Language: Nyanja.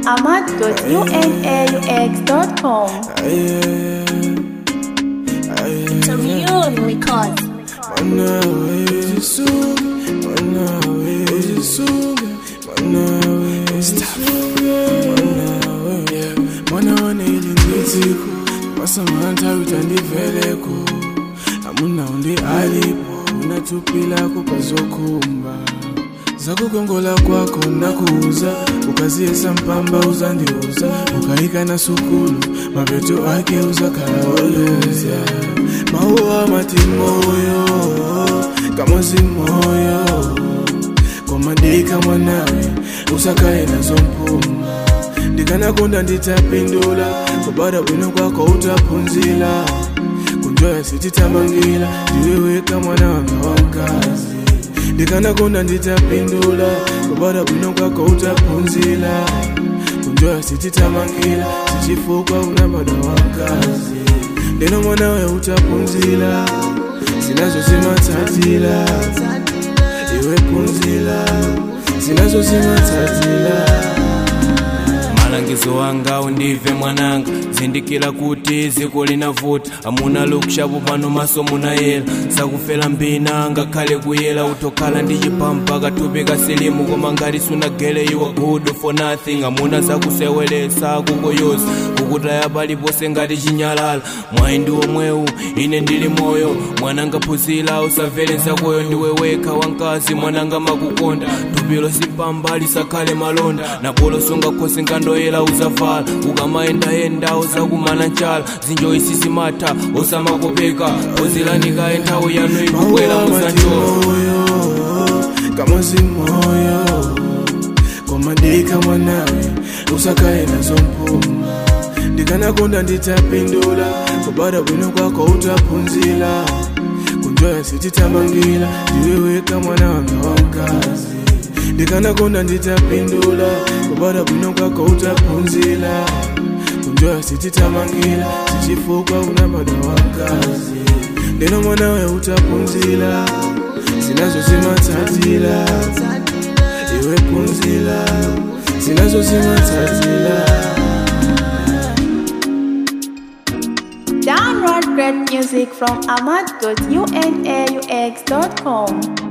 ahmad.unaux.com. It's a real record. mwana ilindiziko masamanta utandiveleko amuna undi alipo unatupilako pazokumba zakukongola kwako nakuuza ukaziesa mpamba uzandiuza ukaika na sukulu mapeto ake uzakalaoleza mauwa matimoyo kamozi moyo komadika mwanawe usakaye nazo mpuma ndikanakonda nditapindula kubada bwino kwako utapunzila kunjoya sititamangila ndiweweka mwana wanga wakazi ndikanakonda nditapindula kubada bwino kwako utapunzila kunjoya sititamangila sichifukwa unabada wakazi ndino mwanawe utapunzila zinazo zimatatila iwe punzila zinazo zimatatila malangizo wanga undive mwananga zindikira kuti ziko linavuta amuna lukushapu pano maso munayela sakufera mbina ngakhale kuyela utokhala ndi chipampa kathupi kasilimu koma ngati sunagele iwa good for nothing amuna zakusewelesa kukoyoza kukutaya palipose ngati chinyalala mwayi ndi omwewu ine ndili moyo mwananga phunzira usamvere nsakoyo ndiwe wekha wankazi mwananga makukonda thupilo simpamba lisakhale malonda napolo sungakhosi nkandoyela uzavala ukamayendayenda uzakumana nchala zinjoyi sisimatha osamakopeka ozilanika enthawi yanu ikubwera muzanjola moyo kamozi moyo komadika mwanawe usakaye nazo mpuma ndikanakonda nditapindula kubada bwino kwako utapunzila kunjoya sititamangila ndiweweka mwana wanga wakazi ndikanakonda nditapindula kubada bwino kwako utapunzila kunjoya sititamangila sichifukwa unabada wakazi ndino mwanawe utapunzila zinazo zimatatila iwe punzila zinazo zimatatila Download great music from ahmad.unaux.com.